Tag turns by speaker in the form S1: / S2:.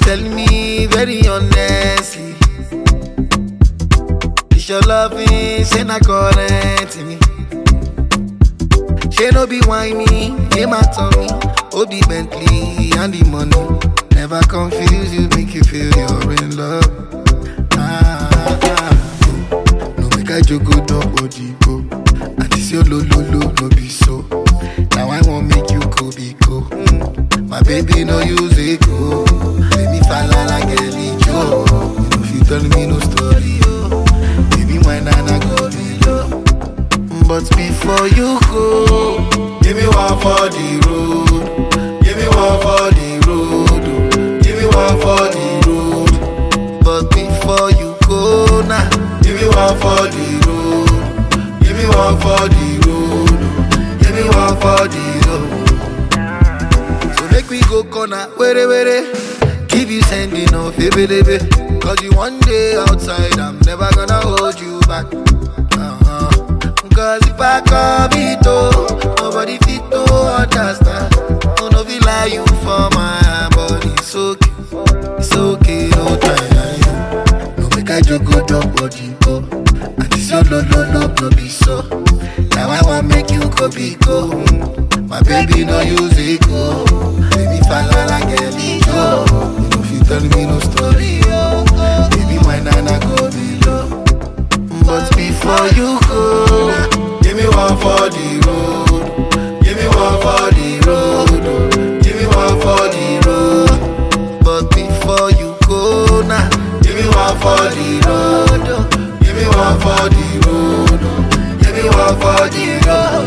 S1: tell me very honestly. It's your loving, say na current me. She no be whiny, name my tummy. Obi Bentley and the money. Never confuse you, make you feel you're in love. Ah, ah. No make I joke, go no body go. And this your lo lo lo no be so. Now I won't make you go be go. Mm. My baby no use it go. Let me fall like a Joe. You know if you tell me no story, oh. Baby, my nana go below. But before you go, give me one for the road. Give me one for the road. oh. Give me one for the road. But before you go now, give me one for the road. Give me one for the road. oh. Give me one for the road. So make we go corner, were were. Keep you sending off, baby, baby. Cause you one day outside, I'm never gonna hold you back. Uh-huh. Cause if I come it oh, nobody fit to understand. Oh, no, feel like you for my body. It's okay, it's okay, no time. No make I joke, go drop body, go. And this your no, no, no, no, be so. Now I want make you go be go. Mm. My baby no use it go. Baby fall like a go. You know if you tell me no story, oh. Baby my nana go below. But before you go, give me one for the road. Give me one for the road. Give me one for the road. But before you go now, give me one for the road. Give me one for the road. Give me one for the road.